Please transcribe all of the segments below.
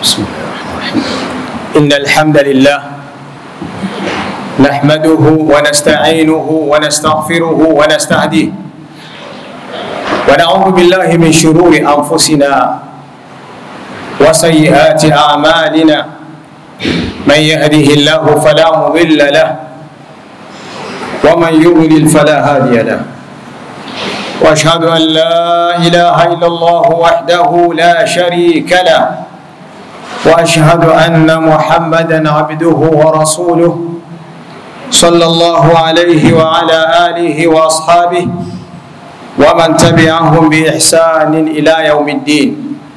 بسم الله الرحمن الرحيم إن الحمد لله نحمده ونستعينه ونستغفره ونستهديه ونعوذ بالله من شرور أنفسنا وسيئات أعمالنا من يهده الله فلا مضل له ومن يضلل فلا هادي له واشهد ان لا اله الا الله وحده لا شريك له واشهد ان محمدا عبده ورسوله صلى الله عليه وعلى اله واصحابه ومن تبعهم باحسان الى يوم الدين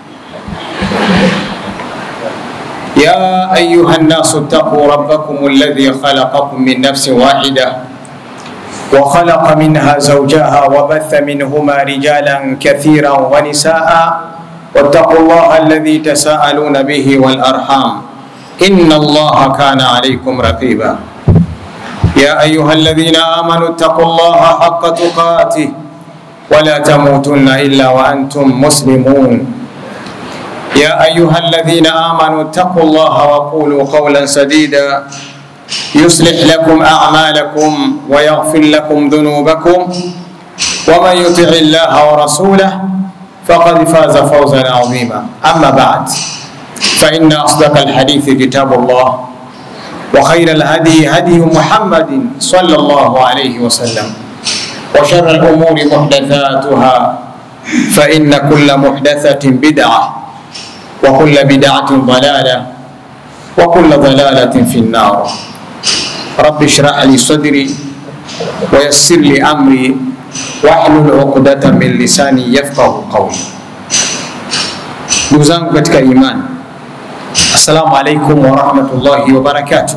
يا ايها الناس اتقوا ربكم الذي خلقكم من نفس واحده وخلق منها زوجها وبث منهما رجالا كثيرا ونساء واتقوا الله الذي تساءلون به والارحام ان الله كان عليكم رقيبا يا ايها الذين امنوا اتقوا الله حق تقاته ولا تموتن الا وانتم مسلمون يا ايها الذين امنوا اتقوا الله وقولوا قولا سديدا يصلح لكم أعمالكم ويغفر لكم ذنوبكم ومن يطع الله ورسوله فقد فاز فوزا عظيما أما بعد فإن أصدق الحديث كتاب الله وخير الهدي هدي محمد صلى الله عليه وسلم وشر الأمور محدثاتها فإن كل محدثة بدعة وكل بدعة ضلالة وكل ضلالة في النار رب اشرح لي صدري ويسر لي امري واحلل عقدة من lisani yafqahu qawli. Ndugu zangu katika imani, assalamu alaikum warahmatullahi wabarakatuh.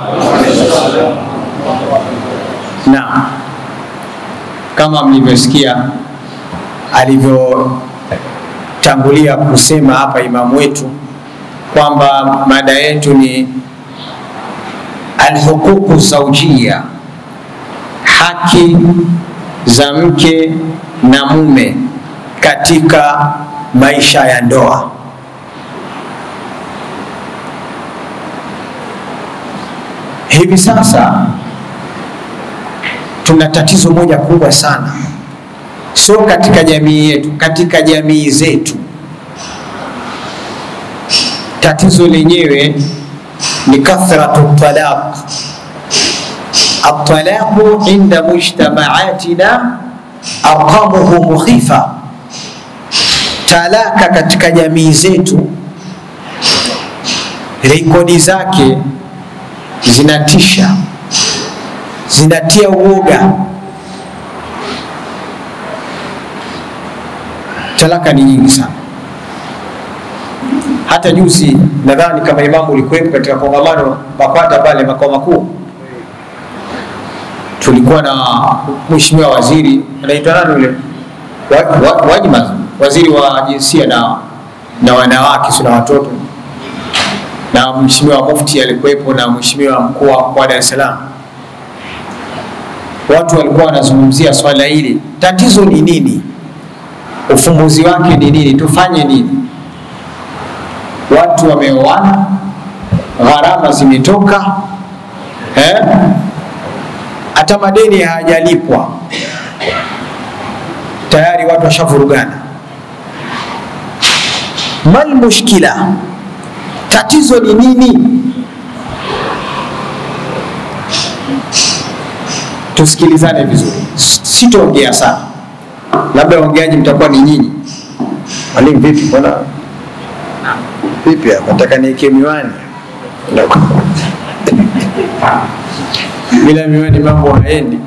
Naam, kama mlivyosikia alivyotangulia kusema hapa imamu wetu kwamba mada yetu ni alhuququ zaujia, haki za mke na mume katika maisha ya ndoa. Hivi sasa tuna tatizo moja kubwa sana, sio katika jamii yetu, katika jamii zetu. Tatizo lenyewe ni kathratu talaq. Atalaqu inda mujtamaatina arqamuhu mukhifa, talaka katika jamii zetu rekodi zake zinatisha, zinatia uoga. Talaka ni nyingi sana. Hata juzi nadhani kama imamu ulikuwepo katika kongamano BAKWATA pale makao makuu, tulikuwa na mheshimiwa waziri anaitwa nani yule wa, wa, Wajima, waziri wa jinsia na, na wanawake sio na watoto, na mheshimiwa mufti alikuwepo na mheshimiwa mkuu wa mkoa wa Dar es Salaam. Watu walikuwa wanazungumzia swala hili, tatizo ni nini? Ufumbuzi wake ni nini? Tufanye nini? watu wameoana, gharama zimetoka, eh? hata madeni hayajalipwa tayari, watu washavurugana. Mal mushkila, tatizo ni nini? Tusikilizane vizuri, sitoongea sana, labda ongeaji mtakuwa ni nyinyi. Mwalimu vipi, mbona vipi hapa, nataka niweke miwani bila miwani mambo haendi.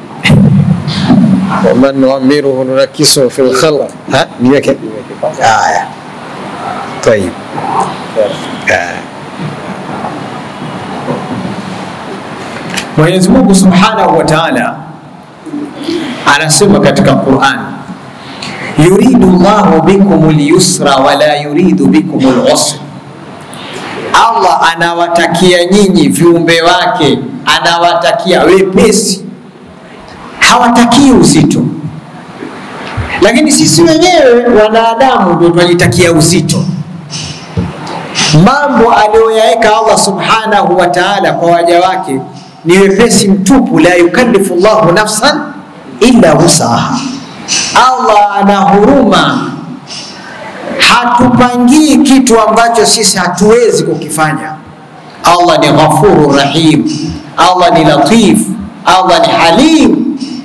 waman nuamiruhu nunakisu fi lkhalq. Niweke haya, tayib. Mwenyezi Mungu subhanahu wa taala anasema katika Qur'an yuridu llahu bikum lyusra wala yuridu bikum lusra, Allah anawatakia nyinyi viumbe wake, anawatakia wepesi, hawatakii uzito. Lakini sisi wenyewe wanadamu ndio tunajitakia uzito. mambo aliyoyaweka Allah subhanahu wa ta'ala kwa waja wake ni wepesi mtupu, la yukallifu llahu nafsan illa wusaha. Allah ana huruma, hatupangii kitu ambacho sisi hatuwezi kukifanya. Allah ni ghafuru rahim, Allah ni latif, Allah ni halim.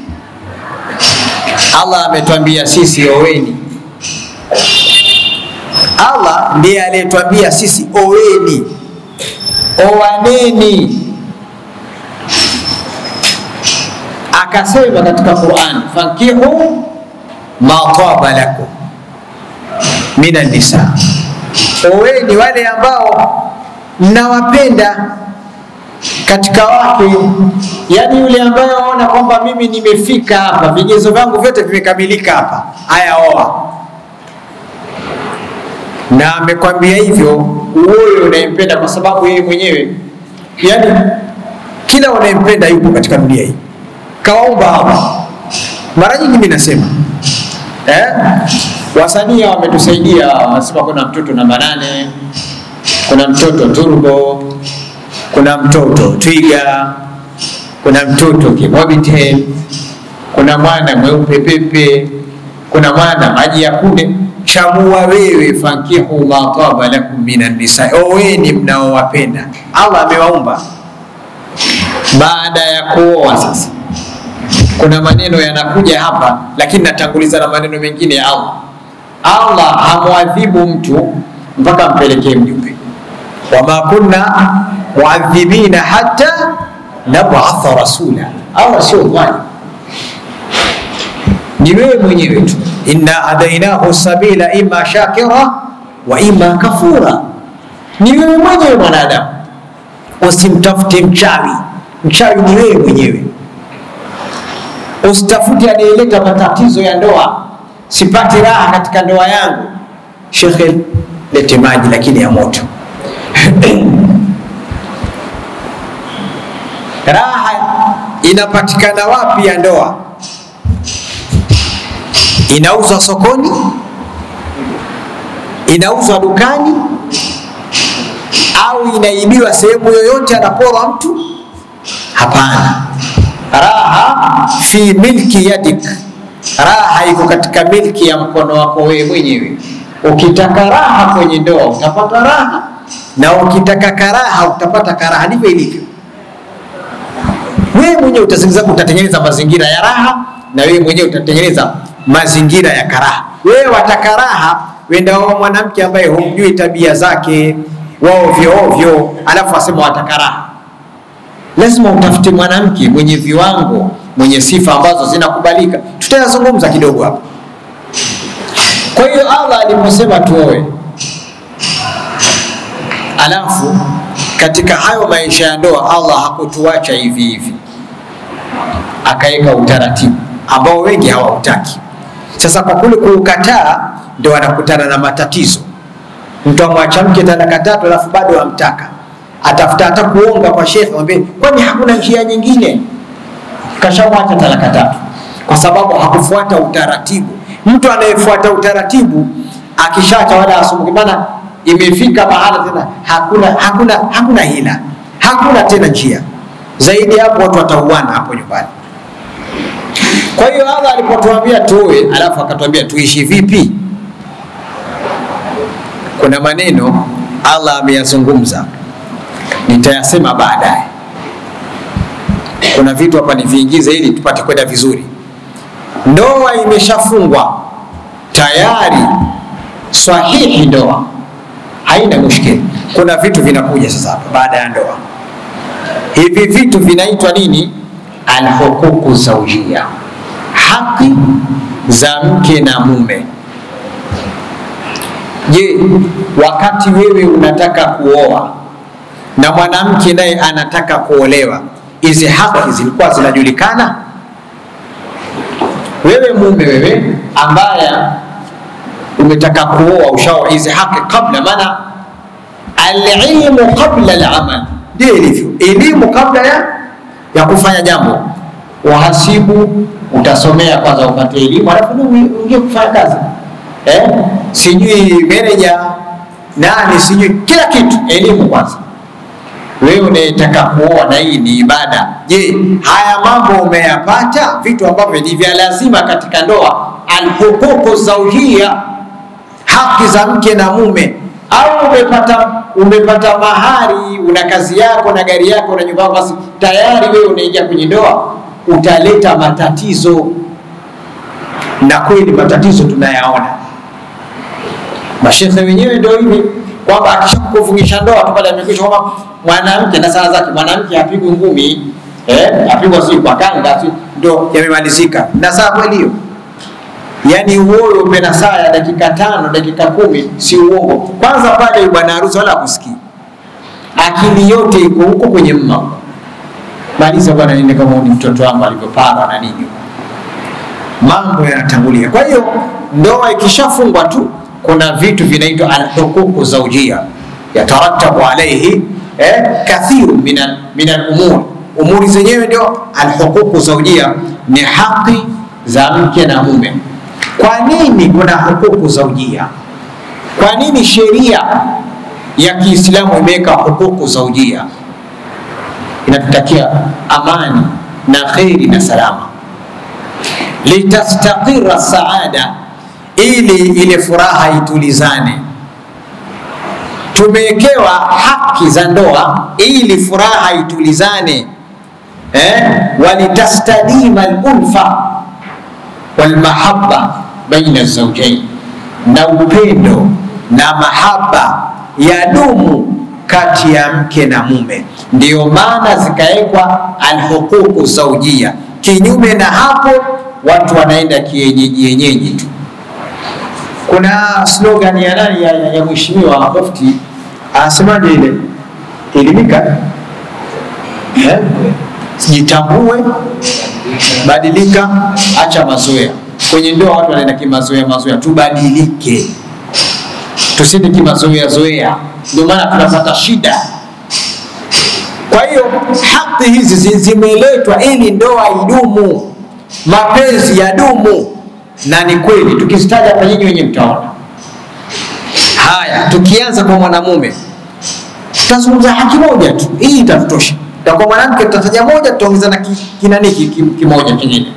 Allah ametuambia sisi oweni. Allah ndiye aliyetuambia sisi oweni, owaneni. Akasema katika Qur'an, fankihu ma taba lakum mina nisa, oweni wale ambao mnawapenda katika wake, yani yule ambaye waona kwamba mimi nimefika hapa, vigezo vyangu vyote vimekamilika hapa, haya oa. Na amekwambia hivyo wewe unayempenda, kwa sababu yeye mwenyewe, yani kila unayempenda yupo katika dunia hii, kawaumba hapa. Mara nyingi mimi nasema eh, wasanii wametusaidia, wanasema kuna mtoto namba nane, kuna mtoto turbo kuna mtoto twiga, kuna mtoto kimobitel, kuna mwana mweupe pepe, kuna mwana maji ya kunde. Chagua wewe, fankihu ma taba lakum minan nisa, oweni mnaowapenda. Allah amewaumba baada ya kuoa. Sasa kuna maneno yanakuja hapa, lakini natanguliza na maneno mengine ya Allah. Allah hamwadhibu mtu mpaka mpelekee mjumbe, wama kunna muadhibina hata nabatha rasula. Allah sio dhalim, ni wewe mwenyewe tu. Inna hadainahu sabila imma shakira wa imma kafura. Ni wewe mwenyewe mwanadamu, usimtafute mchawi. Mchawi ni wewe mwenyewe. Usitafute anayeleta matatizo ya ndoa, sipati raha katika ndoa yangu. Shekhe, lete maji lakini ya moto Raha inapatikana wapi ya ndoa? Inauzwa sokoni? Inauzwa dukani? Au inaibiwa sehemu yoyote, anaporwa mtu? Hapana, raha fi milki yadik, raha iko katika milki ya mkono wako wewe mwenyewe. Ukitaka raha kwenye ndoa utapata raha, na ukitaka karaha utapata karaha. Ndivyo ilivyo wewe mwenyewe utatengeneza mazingira ya raha na wewe mwenyewe utatengeneza mazingira ya karaha. Wewe wataka raha, wenda wao mwanamke ambaye humjui tabia zake wao ovyo ovyo, alafu asema wataka raha. Lazima utafute mwanamke mwenye viwango, mwenye sifa ambazo zinakubalika. Tutayazungumza kidogo hapa. Kwa hiyo Allah aliposema tuoe, alafu katika hayo maisha ya ndoa Allah hakutuacha hivi hivi, akaweka utaratibu ambao wengi hawautaki. Sasa kwa kule kuukataa, ndio anakutana na matatizo. Mtu amwacha mke talaka tatu, alafu bado amtaka, atafuta hata kuonga kwa shekhe, mwambie kwani hakuna njia nyingine? Kashamwacha talaka tatu kwa sababu hakufuata utaratibu. Mtu anayefuata utaratibu akishacha wala asumbuki, maana imefika mahala tena hakuna, hakuna, hakuna hila, hakuna tena njia zaidi hapo, watu watauana hapo nyumbani. Kwa hiyo Allah alipotuambia tuoe, alafu akatuambia tuishi vipi, kuna maneno Allah ameyazungumza, nitayasema baadaye. Kuna vitu hapa niviingize ili tupate kwenda vizuri. Ndoa imeshafungwa tayari, sahihi ndoa haina mushkili. Kuna vitu vinakuja sasa hapa baada ya ndoa. Hivi vitu vinaitwa nini? Alhuququ zaujia, haki za mke na mume. Je, wakati wewe unataka kuoa na mwanamke naye anataka kuolewa, hizi haki zilikuwa zinajulikana? Wewe mume, wewe ambaye umetaka kuoa ushaoa hizi haki kabla, maana alilmu qabla alamal, ndio ilivyo elimu kabla ya, ya kufanya jambo. Wahasibu utasomea kwanza upate elimu, alafu uingie kufanya kazi eh? Sijui meneja nani sijui kila kitu, elimu kwanza. Wewe unayetaka kuoa na hii ni ibada, je, haya mambo umeyapata? Vitu ambavyo ni vya lazima katika ndoa, alhuququ zaujia, haki za mke na mume, au umepata umepata mahari, una kazi yako na gari yako na nyumba yako, basi tayari wewe unaingia kwenye ndoa, utaleta matatizo. Na kweli matatizo tunayaona mashekhe wenyewe ndio hivi kwamba akishakufungisha ndoa tu pale amekwisha kwamba mwanamke na sala zake, mwanamke hapigwi ngumi eh, apigwa si kwa kanga si ndio yamemalizika. Na saa kweli hiyo, yaani uoyo upe na saa ya dakika tano dakika kumi, si uongo. Kwanza pale bwana harusi wala akusikii, akili yote iko huko kwenye mma. Maliza bwana, nini kama ni mtoto wangu alivyopara na nini, mambo yanatangulia. Kwa hiyo ndoa ikishafungwa tu kuna vitu vinaitwa alhuququ zaujia yatarattabu alaihi eh, kathiru min alumur. Umuri zenyewe ndio alhuququ zaujia, ni haki za mke na mume. Kwa nini kuna huququ zaujia? Kwa nini sheria ya Kiislamu imeweka huququ zaujia? Inatutakia amani na kheri na salama, litastaqira saada ili ile furaha itulizane. Tumewekewa haki za ndoa ili furaha itulizane, eh? walitastadima alulfa walmahabba baina zaujain, na upendo na mahaba ya dumu kati ya mke na mume. Ndiyo maana zikawekwa alhuququ zaujia. Kinyume na hapo, watu wanaenda kienyeji yenyeji tu kuna slogan ya nani ya, ya, ya mheshimiwa Mufti anasemaje ile elimika, eh? Jitambue, badilika, acha mazoea. Kwenye ndoa watu wanaenda kimazoea mazoea, tubadilike, tusinde kimazoea zoea, ndio maana tunapata shida. Kwa hiyo haki hizi zimeletwa ili ndoa idumu, mapenzi yadumu na ni kweli tukizitaja hapa nyinyi wenye mtaona. Haya, tukianza kwa mwanamume tutazungumza haki moja tu, hii itatutosha. Na kwa mwanamke tutataja moja, tutaongeza na kinani kimoja kingine.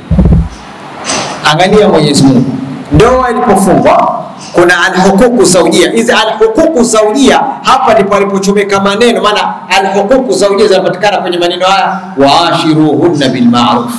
Angalia Mwenyezi Mungu, ndoa ilipofungwa kuna alhuququ zaujia. Hizi alhuququ zaujia hapa ndipo alipochomeka maneno, maana alhuququ zaujia zinapatikana kwenye maneno haya, waashiruhunna bilmaruf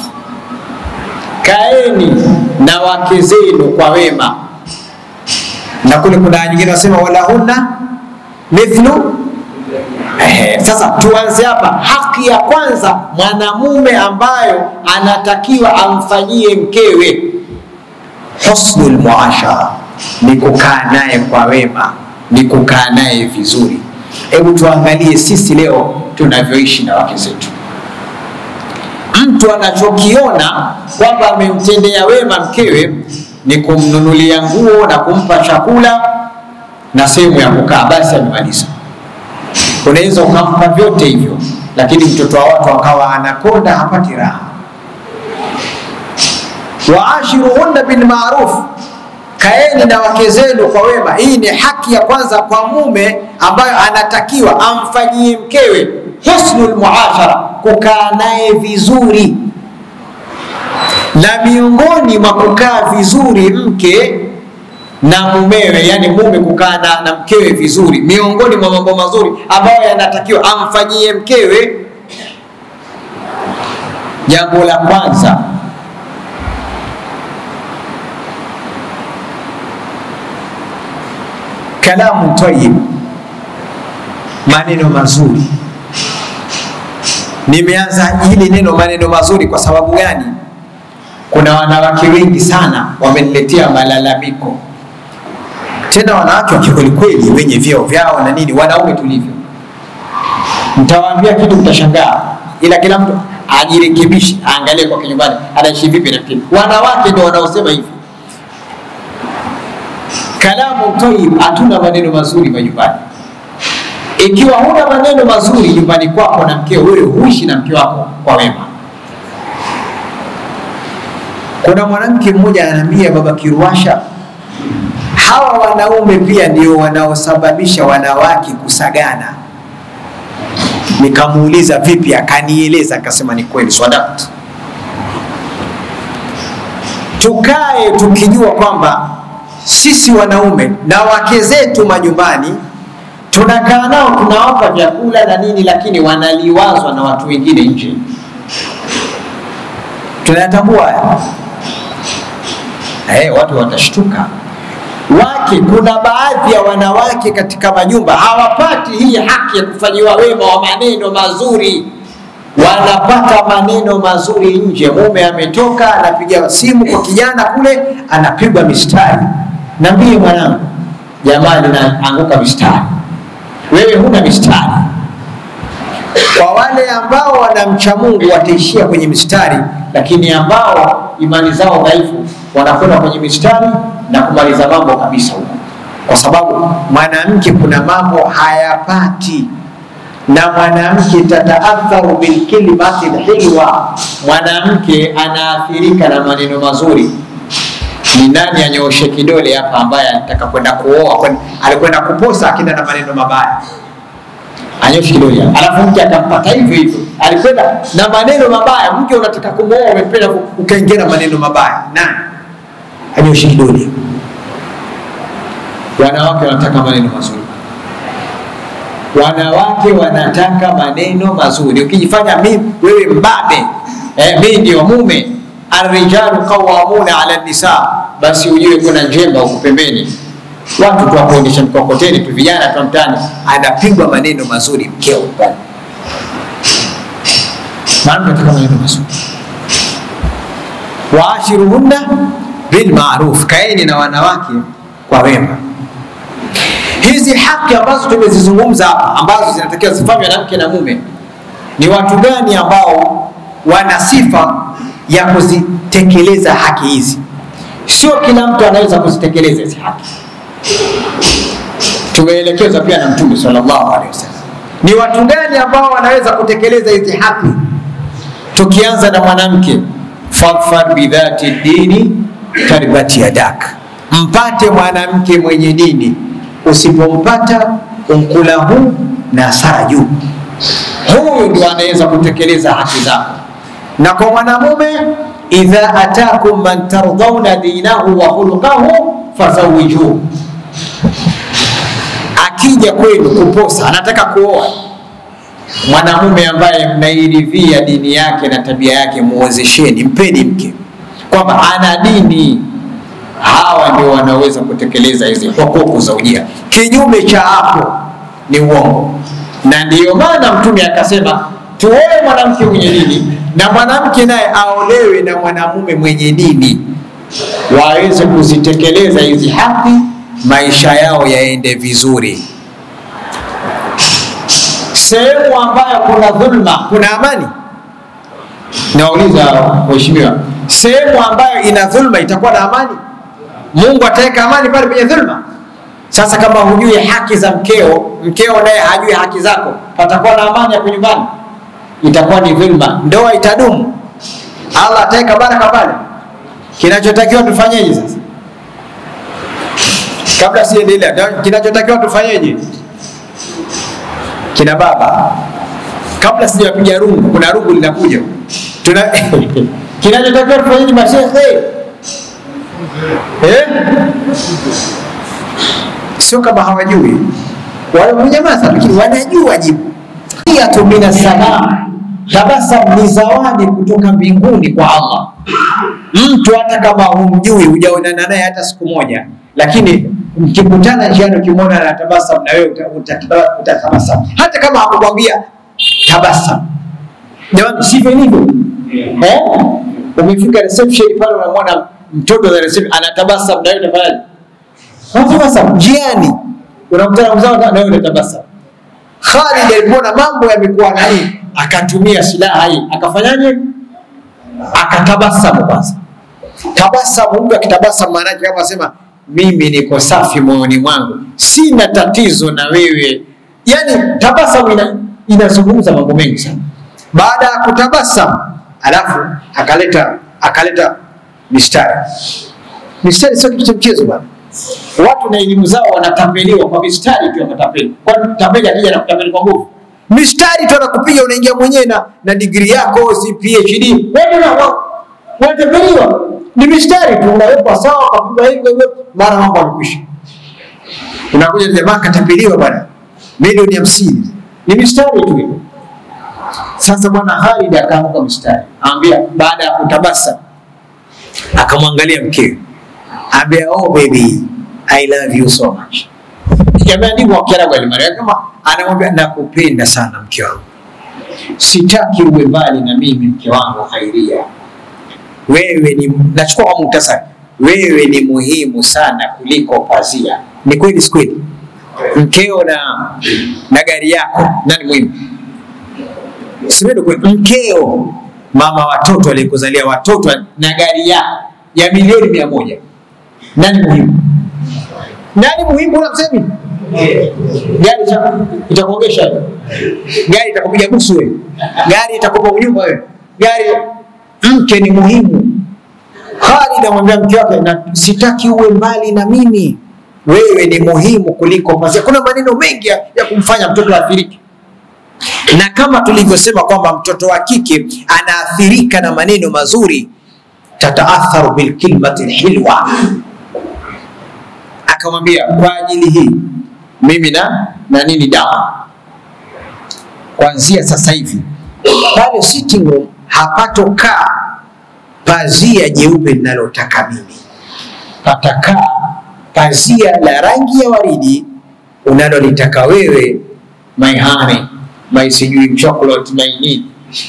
kaeni na wake zenu kwa wema, na kule kuna nyingine nasema walahunna mithlu. Eh, sasa tuanze hapa. Haki ya kwanza mwanamume ambayo anatakiwa amfanyie mkewe husnul muashara, ni kukaa naye kwa wema, ni kukaa naye vizuri. Hebu tuangalie sisi leo tunavyoishi na wake zetu mtu anachokiona kwamba amemtendea wema mkewe ni kumnunulia nguo na kumpa chakula na sehemu ya kukaa, basi amemaliza. Unaweza ukampa vyote hivyo, lakini mtoto wa watu akawa anakonda, hapati raha. Waashiruhunna bilmaruf, kaeni na wake zenu kwa wema. Hii ni haki ya kwanza kwa mume ambayo anatakiwa amfanyie mkewe husnul muashara, kukaa naye vizuri. Na miongoni mwa kukaa vizuri mke na mumewe, yani mume kukaa na, na mkewe vizuri, miongoni mwa mambo mazuri ambayo yanatakiwa amfanyie mkewe, jambo la kwanza kalamu tayyib, maneno mazuri. Nimeanza hili neno maneno mazuri kwa sababu gani? Kuna wanawake wengi sana wameniletea malalamiko, tena wanawake wa kikwelikweli, wenye vyeo vyao na nini, wanaume tulivyo. Mtawaambia kitu mtashangaa, ila kila mtu ajirekebishe, aangalie kwa kinyumbani anaishi vipi na vipi. Wanawake ndio wanaosema hivi kalamu tayyib, hatuna maneno mazuri majumbani. Ikiwa huna maneno mazuri nyumbani kwako na mkeo, wewe huishi na mke wako kwa wema. Kuna mwanamke mmoja ananiambia, baba Kiruasha, hawa wanaume pia ndio wanaosababisha wanawake kusagana. Nikamuuliza vipi, akanieleza akasema ni kweli, swadakta. Tukae tukijua kwamba sisi wanaume na wake zetu majumbani tunakaa nao tunawapa vyakula na nini, lakini wanaliwazwa na watu wengine nje. Tunayatambua haya eh, watu watashtuka. Wake, kuna baadhi ya wanawake katika majumba hawapati hii haki ya kufanyiwa wema wa maneno mazuri, wanapata maneno mazuri nje. Mume ametoka anapiga simu kwa kijana kule, anapigwa mistari, nambie mwanangu, jamaa linaanguka mistari, wewe huna mistari. Kwa wale ambao wanamcha Mungu wataishia kwenye mistari, lakini ambao imani zao dhaifu wanakwenda kwenye mistari na kumaliza mambo kabisa huko, kwa sababu mwanamke kuna mambo hayapati na mwanamke tataatharu bilkalimati lhilwa, mwanamke anaathirika na maneno mazuri. Ni nani anyooshe kidole hapa ambaye alitaka kwenda kuoa, kwen- alikwenda kuposa akenda na maneno mabaya? Anyoshe kidole hapa, alafu mke akampata hivyo hivyo, alikwenda na maneno mabaya. Mke unataka kumwoa, umependa ku- ukaingia na maneno mabaya, nani anyoshe kidole? Wanawake wanataka maneno mazuri wanawake wanataka maneno mazuri. Ukijifanya mi wewe mbabe eh, mi ndio mume, arrijalu qawamuna ala nisa, basi ujue kuna njemba huku pembeni, watu tu wakuendesha mkokoteni tu, vijana tu mtaani, anapigwa maneno mazuri mkeo pale. Maana tunataka maneno mazuri. Waashiruhunna bilmaruf, kaeni na wanawake kwa wema hizi haki ambazo tumezizungumza hapa ambazo zinatakiwa zifanywe na mke na mume, ni watu gani ambao wana sifa ya kuzitekeleza haki hizi? Sio kila mtu anaweza kuzitekeleza hizi haki. Tumeelekezwa pia na Mtume sallallahu alaihi wasallam, ni watu gani ambao wanaweza kutekeleza hizi haki. Tukianza na mwanamke, fadfar bidhati dini taribati yadak, mpate mwanamke mwenye dini usipompata unkulahu na saju, huyu ndio anaweza kutekeleza haki zako. Na kwa mwanamume, idha atakum man tardhauna dinahu wa khuluqahu fazawijuhu, akija kwenu kuposa, anataka kuoa mwanamume ambaye mnairidhia dini yake na tabia yake, muozesheni, mpeni mke kwamba ana dini hawa ndio wanaweza kutekeleza hizi hukuku za ujia. Kinyume cha hapo ni uongo, na ndiyo maana Mtume akasema tuoe mwanamke mwenye dini na mwanamke naye aolewe na mwanamume mwenye dini, waweze kuzitekeleza hizi haki, maisha yao yaende vizuri. Sehemu ambayo kuna dhulma, kuna amani. Nauliza waheshimiwa, sehemu ambayo ina dhulma itakuwa na amani? Mungu ataweka amani pale penye dhulma? Sasa kama hujui haki za mkeo, mkeo naye hajui haki zako, patakuwa na amani hapo nyumbani? Itakuwa ni dhulma, ndoa itadumu? Allah ataweka baraka pale? Kinachotakiwa tufanyeje sasa? Kabla siendelea, kinachotakiwa tufanyeje? Kina baba, kabla sijapiga rungu, kuna rungu linakuja, tuna kinachotakiwa tufanyeje mashehe? Eh? Sio kama hawajui, wamenyamaza, lakini wanajua jibu. Iyatu mina salam, tabasam ni zawadi kutoka mbinguni kwa Allah. Mtu hata kama humjui, hujaonana naye hata siku moja, lakini mkikutana njiani, ukimwona anatabasam na wewe utatabasam, hata kama hakukwambia tabasam. Jamani, sivyo ilivyo? Eh? Umefika reception pale, unamwona mtoto wa reception anatabasam, na wewe utafanyaje? Unatabasam njiani, unamtana mzao na wewe unatabasam. Khalid alipoona mambo yamekuwa nani, akatumia silaha hii, akafanyaje? Akatabasamu kwanza. Tabasamu, mtu akitabasamu maana yake kama sema mimi niko safi moyoni mwangu, sina tatizo na wewe. Yani tabasamu ina, inazungumza mambo mengi sana. Baada ya kutabasamu, alafu akaleta akaleta mistari. Mistari sio kitu cha mchezo bwana. watu na elimu zao wanatapeliwa kwa mistari tu wakatapeli. Kwani tapeli akija na kutapeli kwa nguvu? Mistari tu anakupiga, unaingia mwenyewe na, na digrii yako si PhD, Wewe na- wa- wanatapeliwa. Ni mistari tu, unawekwa sawa, kapigwa hivyo hivyo, mara mambo yamekwisha. Unakuja jamaa katapeliwa bwana, milioni hamsini, ni mistari tu hiyo. Sasa bwana Khalid akaamka mstari, ambia baada ya kutabasa, akamwangalia mkewe, ambia oh baby I love you so much. Yameandikwa kwa Kiarabu alimwambia kama anamwambia nakupenda sana mke wangu, sitaki uwe mbali na mimi mke wangu Khairia. Wewe ni nachukua kwa muhtasari, wewe ni muhimu sana kuliko pazia. Ni kweli si kweli? Mkeo na na gari yako nani muhimu? Simedo kwa mkeo, mama watoto aliyekuzalia watoto na gari yako ya milioni mia moja, nani muhimu? Nani muhimu? Una msemi gari ita- itakuogesha wewe, gari itakupiga busu wewe, gari itakupa nyumba wewe, gari. Mke ni muhimu. Khalid amwambia mke wake, na sitaki uwe mbali na mimi, wewe ni muhimu kuliko pazia. Kuna maneno mengi ya, ya kumfanya mtoto athirike na kama tulivyosema kwamba mtoto wa kike anaathirika na maneno mazuri, tataatharu bilkilmati lhilwa. Akamwambia kwa ajili hii mimi na na nini dawa, kuanzia sasa hivi pale sitting room hapatokaa pazia jeupe linalotaka mimi, patakaa pazia la rangi ya waridi unalolitaka wewe, my honey my sijui chocolate my nini.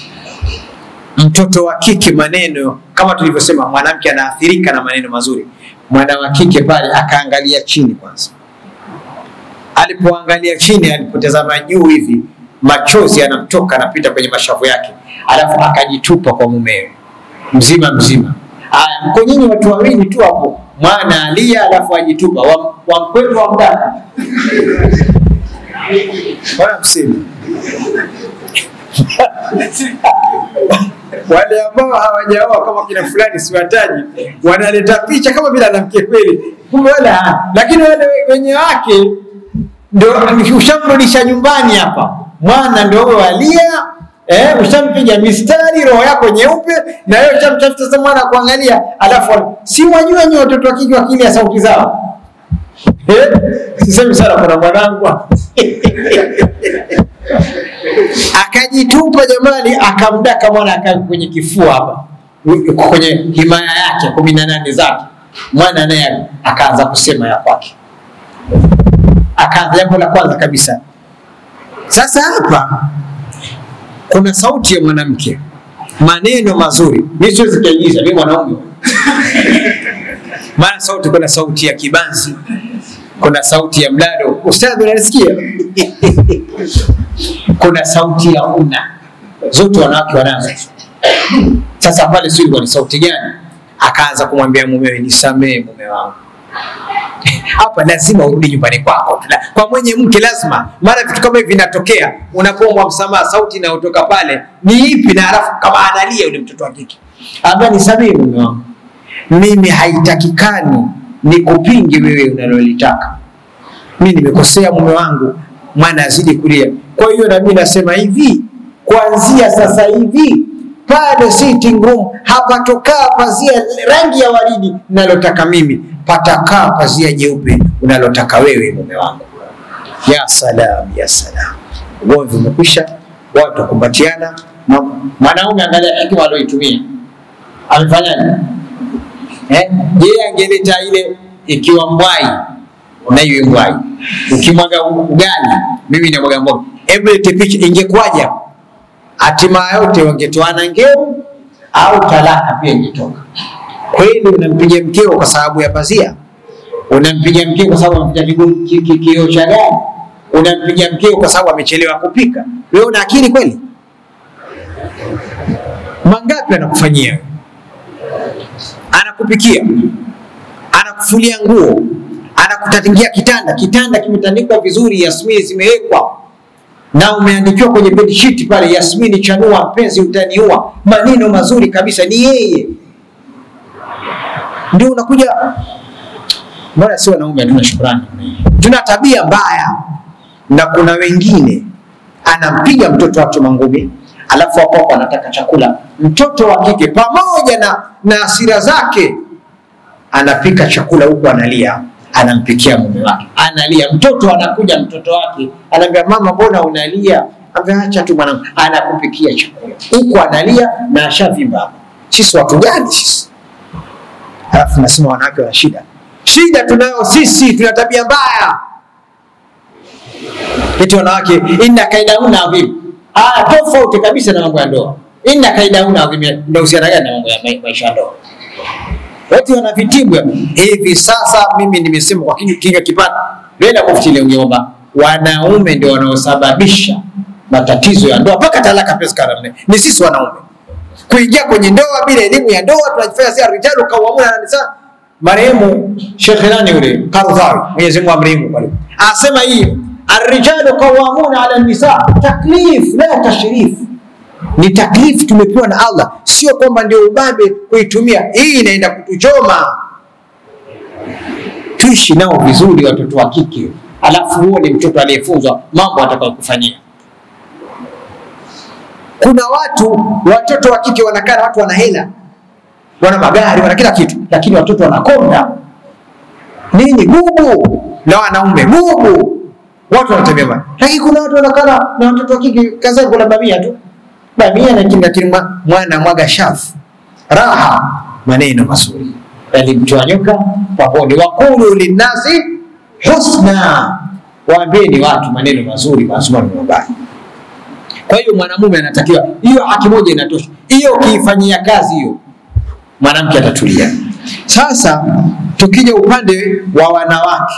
Mtoto wa kike maneno kama tulivyosema, mwanamke anaathirika na maneno mazuri. Mwana wa kike pale akaangalia chini kwanza, alipoangalia chini, alipotazama juu hivi, machozi yanamtoka anapita kwenye mashavu yake, alafu akajitupa kwa mumewe mzima mzima. Aya, mko nyinyi watu wawili tu hapo, mwana alia, alafu ajitupa, Wam- wamkwetu wamdaka wala msimu wale ambao hawajaoa kama kina fulani siwataji, wanaleta picha kama vile anamke kweli, kumbe wala hana. Lakini wale wenye wake ndio ushamrudisha nyumbani hapa, mwana ndio huyo alia Eh, ushampiga mistari roho yako nyeupe na wewe ushamtafuta sasa mwana kuangalia, alafu si wajua nyi watoto wa kike wakilia sauti zao Eh, sisemi sana kuna mwanangu akajitupa jamani, akamdaka mwana aka kwenye kifua hapa, kwenye himaya yake kumi na nane zake. Mwana naye akaanza kusema ya kwake, akaanza jambo la kwanza kabisa. Sasa hapa kuna sauti ya mwanamke, maneno mazuri. Mimi siwezi kuigiza, mimi mwanaume maana sauti, kuna sauti ya kibanzi, kuna sauti ya mlalo. Ustadhi, unanisikia? kuna sauti ya una, zote wanawake wanazo. Sasa pale sio ilikuwa ni sauti gani? Akaanza kumwambia mumewe, nisamee mume wangu hapa lazima urudi nyumbani kwako. La- Kwa mwenye mke lazima, maana vitu kama hivi vinatokea. Unapomwa msamaha, sauti inayotoka pale ni ipi? Na halafu kama analia yule mtoto wa kike, ambia nisamee mume wangu, mimi haitakikani nikupinge wewe unalolitaka. Mimi nimekosea mume wangu, mwana azidi kulia. Kwa hiyo na mimi nasema hivi, kuanzia sasa hivi pale sitting room hapatokaa pazia rangi ya waridi nalotaka mimi, patakaa pazia jeupe unalotaka wewe mume wangu. Ya salam, ya salam, ugomvi umekwisha, watu wakumbatiana. Ma- Mwanaume angalia hekima aliyoitumia, amefanyaje? Eh, yeye angeleta ile ikiwa mbwai na iwe mbwai, ukimwaga ugali mimi namwaga mboga, hebu lete picha, ingekuwaje? Hatima yote wangetoana ngeu au talaka pia ingetoka. Kweli unampiga mkeo kwa sababu ya pazia? Unampiga mkeo kwa sababu amepiga kigo- ki- ki- kioo cha gari? Unampiga mkeo kwa sababu amechelewa kupika? Wewe una akili kweli? Mangapi anakufanyia wewe? anakupikia, anakufulia nguo, anakutatingia kitanda. Kitanda kimetandikwa vizuri, yasmini zimewekwa na umeandikiwa kwenye bedsheet pale, Yasmini chanua, mpenzi utaniua, maneno mazuri kabisa, ni yeye. Ndio unakuja Mbona si wanaume hatuna shukrani? Tuna tabia mbaya, na kuna wengine anampiga mtoto wake mangumi, alafu hapo hapo anataka chakula. Mtoto wa kike pamoja na na hasira zake anapika chakula huku analia, anampikia mume wake, analia. Mtoto anakuja, mtoto wake anaambia mama, mbona unalia? Ambia acha tu mwanangu, anakupikia chakula huku analia na ashavimba hapa. Sisi watu gani sisi? Alafu nasema wanawake wana shida. Shida tunayo sisi, tuna tabia mbaya. Eti wanawake inna kaidauna adhim. Ah, tofauti kabisa na mambo ya ndoa. Inna kaidauna adhim, ndio uhusiana gani na mambo ya ma- maisha ya ndoa? Eti wana vitibu ya- hivi sasa. Mimi nimesema kwa kinywa kinywa kipana, wenda mufti leo ngeomba wanaume ndio wanaosababisha matatizo ya ndoa mpaka talaka pesa karamne, ni sisi wanaume kuingia kwenye ndoa bila elimu ya ndoa, tunajifanya si rijalu kawamuna na nisa. Marehemu Sheikh nani yule Qardawi, Mwenyezi Mungu amrehemu, pale anasema hii arrijalu qawamuna ala nisa, taklif la tashrif, ni taklif tumepewa na Allah, sio kwamba ndio ubabe kuitumia. Hii inaenda kutuchoma. Tuishi nao vizuri watoto wa kike, alafu huo ni mtoto aliyefunzwa mambo atakayokufanyia. Kuna watu watoto wa kike wanakaa na watu wana hela, wana magari, wana kila kitu, lakini watoto wanakonda nini, bubu na wanaume bubu, watu wanatembea mbali. Lakini kuna watu wanakaa na- na watoto wa kike, kaza kula bamia tu, bamia na kinga kinga, mwana mwaga shafu, raha, maneno mazuri yalimtoa nyoka pangoni. Wakulu linnasi husna, waambieni watu maneno mazuri, mazuri na mabaya. Kwa hiyo mwanamume anatakiwa, hiyo haki moja inatosha. Hiyo ukiifanyia kazi hiyo, mwanamke atatulia. Sasa tukija upande wa wanawake,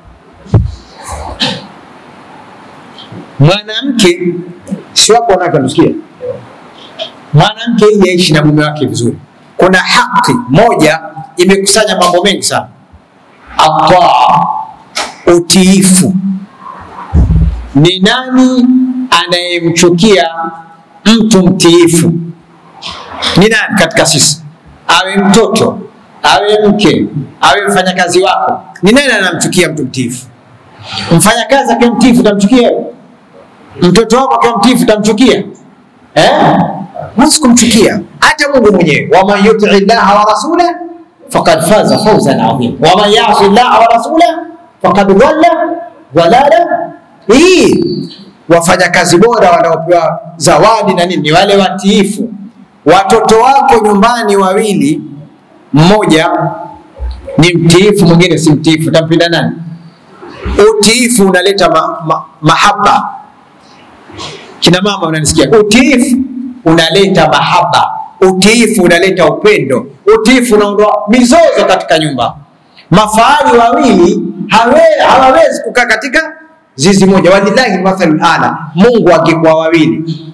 mwanamke si wapo wanawake wanasikia, mwanamke ili aishi na mume wake vizuri, kuna haki moja imekusanya mambo mengi sana, ataa, utiifu ni nani anayemchukia mtu mtiifu? Ni nani katika sisi? Awe mtoto, awe mke, awe mfanyakazi wako, ni nani anamchukia mtu mtiifu? Mfanyakazi akiwa mtiifu utamchukia? Mtoto wako akiwa mtiifu utamchukia? Eh? Huwezi kumchukia hata Mungu mwenyewe, waman yutii llaha wa rasula faqad faza fawzan adhim waman yasi llaha wa rasula faqad dhalla dhalala hii wafanyakazi bora wanaopewa zawadi na nini ni wale watiifu. Watoto wako nyumbani wawili, mmoja ni mtiifu, mwingine si mtiifu, utampenda nani? Utiifu unaleta ma, ma, mahaba. Kina mama unanisikia? Utiifu unaleta mahaba, utiifu unaleta upendo, utiifu unaondoa mizozo katika nyumba. Mafahali wawili hawe- hawawezi kukaa katika zizi moja. Walillahi mathalul ala, Mungu angekuwa wawili,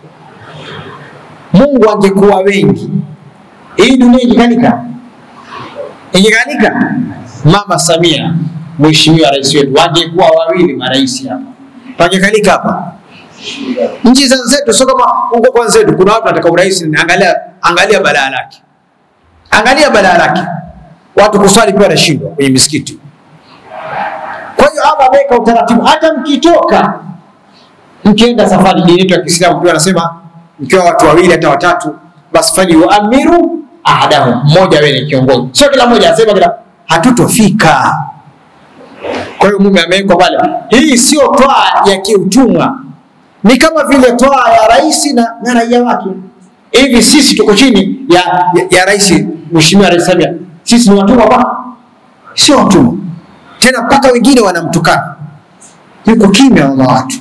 Mungu angekuwa wengi, hii dunia ingekalika, ingekalika. Mama Samia, mheshimiwa rais wetu, wangekuwa wawili marais hapa, pangekalika hapa. Nchi za zetu sio kama huko kwa zetu, kuna watu wanataka urais. Angalia, angalia balaa lake, angalia balaa lake, watu kuswali pia wanashindwa kwenye misikiti. Kwa hiyo Allah ameweka utaratibu, hata mkitoka mkienda safari, dini yetu ya Kiislamu pia anasema mkiwa watu wawili hata watatu, basi fali yuamiru ahadahum, mmoja awe ni kiongozi, sio kila mmoja asema kila, hatutofika. Kwa hiyo mume amewekwa pale. Hii sio toa ya kiutumwa, ni kama vile toa ya rais na, na raia wake. Hivi sisi tuko chini ya, ya, ya rais, mheshimiwa Rais Samia, sisi ni watumwa kwa sio watumwa tena, mpaka wengine wanamtukana, yuko kimya mama watu,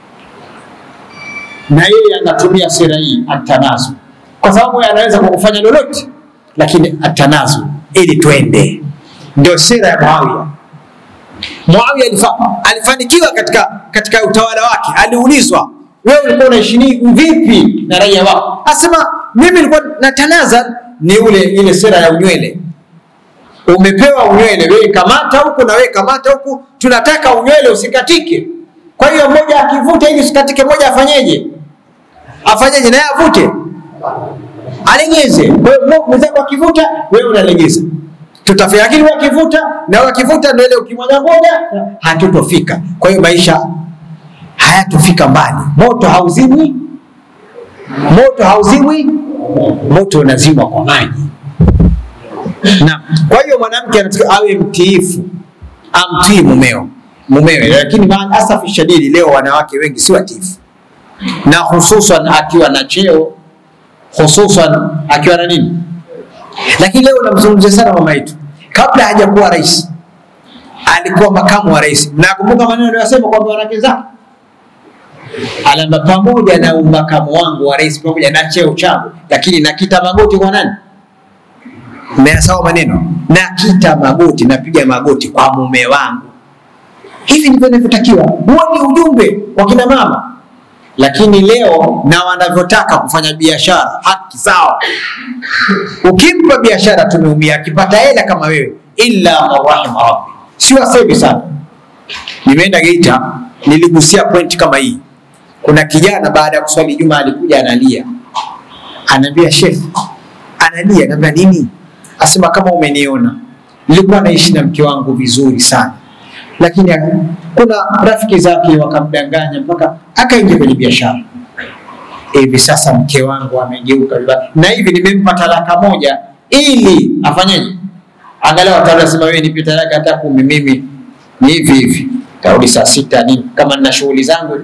na yeye anatumia sera hii atanazu, kwa sababu yeye anaweza kukufanya lolote, lakini atanazu ili twende, ndio sera ya Muawiya. Muawiya alifa, alifanikiwa katika, katika utawala wake. Aliulizwa, wewe ulikuwa unaishi vipi na raia wako? Asema mimi nilikuwa natanaza, ni ule ile sera ya unywele. Umepewa unywele, wewe kamata huku na wewe kamata huku, tunataka unywele usikatike. Kwa hiyo mmoja akivuta ili usikatike, mmoja afanyeje? Afanyeje? naye avute, alegeze. Kwa hiyo mwenzako akivuta, wewe unalegeza. tutafika, lakini wakivuta na wakivuta ndio ile ukimwaga mboga, hatutofika. Kwa hiyo maisha hayatofika mbali. Moto hauzimwi, moto hauzimwi, moto unazimwa kwa maji. Na kwa hiyo mwanamke anatakiwa awe mtiifu, amtii mumeo mumewe, lakini maasafi shadidi, leo wanawake wengi si watiifu, na hususan akiwa na cheo, hususan akiwa na nini. Lakini leo namzungumzia sana mama yetu, kabla hajakuwa rais alikuwa makamu wa rais. Nakumbuka maneno aliyosema kwamba wanawake zake alamba, pamoja na umakamu wangu wa rais, pamoja na cheo changu, lakini nakita magoti kwa nani? Mmeyasawa maneno, nakita magoti, napiga magoti kwa mume wangu. Hivi ndivyo inavyotakiwa. Huo ni ujumbe wa kina mama, lakini leo na wanavyotaka kufanya biashara, haki sawa. Ukimpa biashara tumeumia, akipata hela kama wewe, illa marahima rabbi. Si wasemi sana. Nimeenda Geita, niligusia point kama hii. Kuna kijana baada ya kuswali Juma alikuja analia, anaambia Sheikh, analia, anaambia nini? Asema kama umeniona, nilikuwa naishi na mke wangu vizuri sana lakini kuna rafiki zake wakamdanganya mpaka akaingia kwenye biashara. Hivi sasa mke wangu amegeuka vibaya, na hivi nimempa talaka moja ili afanyeje? Angalau atasema wewe nipe talaka hata kumi, mimi ni hivi hivi, tarudi saa sita nini, kama nina shughuli zangu.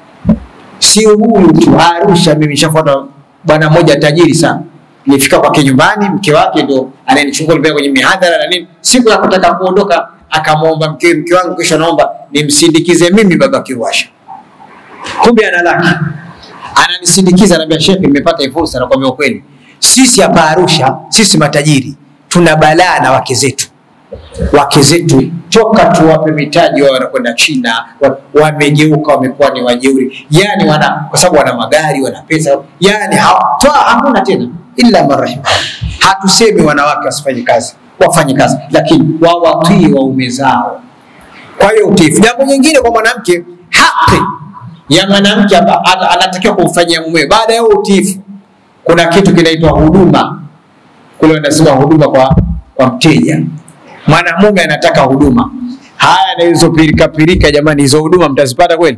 Sio huyu tu, Arusha mimi nishafuata bwana mmoja tajiri sana nilifika kwake nyumbani, mke wake ndo ananichukua nipeleka kwenye mihadhara na nini. Siku ya kutaka kuondoka akamwomba mke, mke wangu kesho naomba nimsindikize mimi baba Kiruasha. Kumbe ana laki, ananisindikiza, anambia Sheikh, nimepata hii fursa. Nakwambia ukweli, sisi hapa Arusha, sisi matajiri tuna balaa na wake zetu. Wake zetu toka tuwape mitaji wao wanakwenda China, wamegeuka, wamekuwa ni wajeuri, yani wana kwa sababu wana magari, wana pesa, yani toa hamuna tena, illa marahim. Hatusemi wanawake wasifanye kazi wafanye kazi, lakini wawatii waume zao. Kwa hiyo utiifu. Jambo nyingine kwa mwanamke, haki ya mwanamke anatakiwa kumfanyia mume baada ya utiifu, kuna kitu kinaitwa huduma. Kule wanasema huduma kwa, kwa mteja. Mwanamume anataka huduma. Haya na hizo pirika pirika, jamani, hizo huduma mtazipata kweli